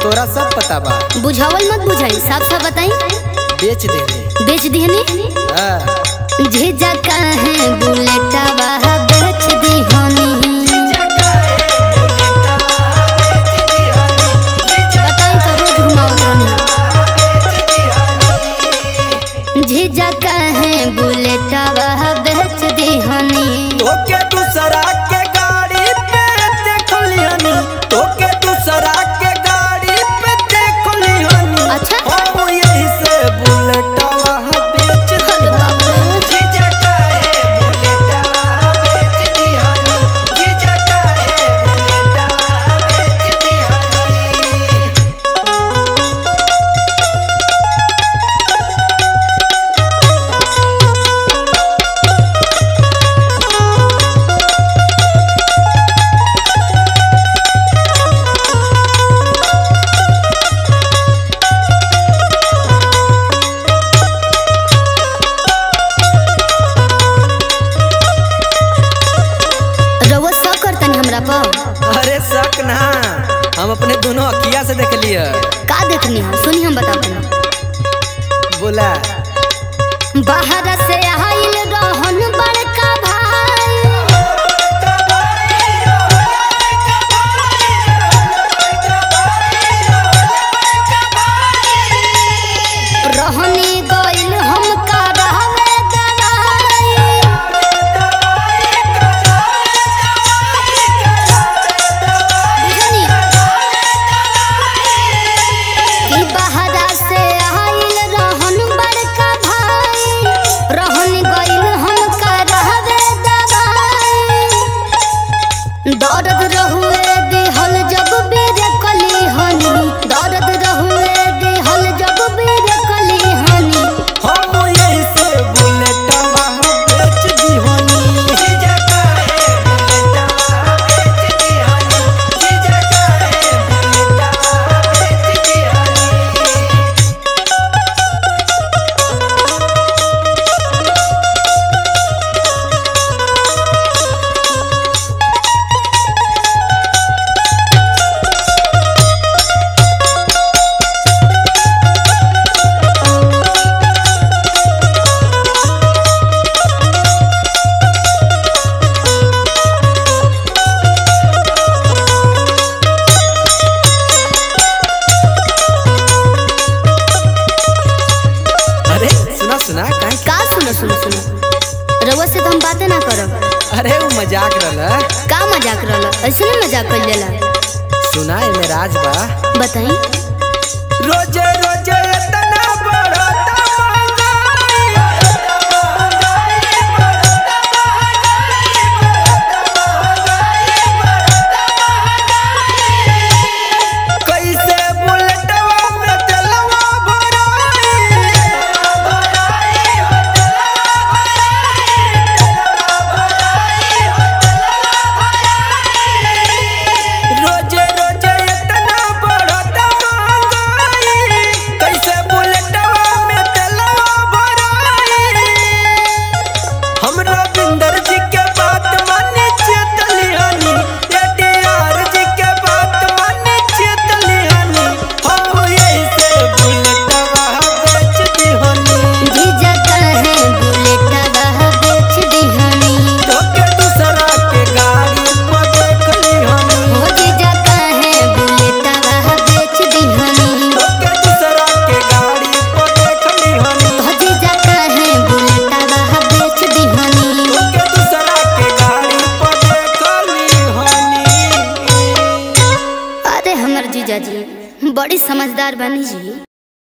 तोरा सब पता बा बुझावल मत बुझाई साफ साफ बताई बेच दे रे बेच दिहनी हाँ। झिझा काहे बुलेटवा बेच दिहनी बताई तो रोज घुमावत रहनी झिझा काहे बुलेटवा बेच दिहनी तोके दूसरा के गाड़ी पे देख लिहनी तोके दूसरा के गाड़ी पे देख लिहनी अच्छा। हम यही से बुलेटवा बेच अरे बाप रे। जीजा काहे बुलेटवा बेच दिहनी जीजा काहे बुलेटवा बेच दिहनी रउआ सब करतनी हमरा पर अरे शक ना हम अपने दोनों अखिया से देख लिया का देखनी है सुनी हम बताते बोला बाहर से आइल रहन बड़का भाई रहनी गइल हम का रहवे दवाई बुझनी कि बहरा से आइल रहन बड़का भाई रहन गइल हम का रहवे दवाई दर्द रहुए दिहल जब बेर कली हनी दर्द रहुए दिहल जब बेर कली हनी हम यही से बुलेटवा बेच दिहनी जीजा काहे बुलेटवा बेच दिहनी जीजा काहे बुलेटवा बेच दिहनी अरे सुना सुना काहे का सुनो सुनो सुनो रउआ से तो हम बातें ना करब अरे वो मजाक रहला का मजाक रहला ऐसे नहीं मजाक कर लेला सुना एमे राज बा बताई रोजे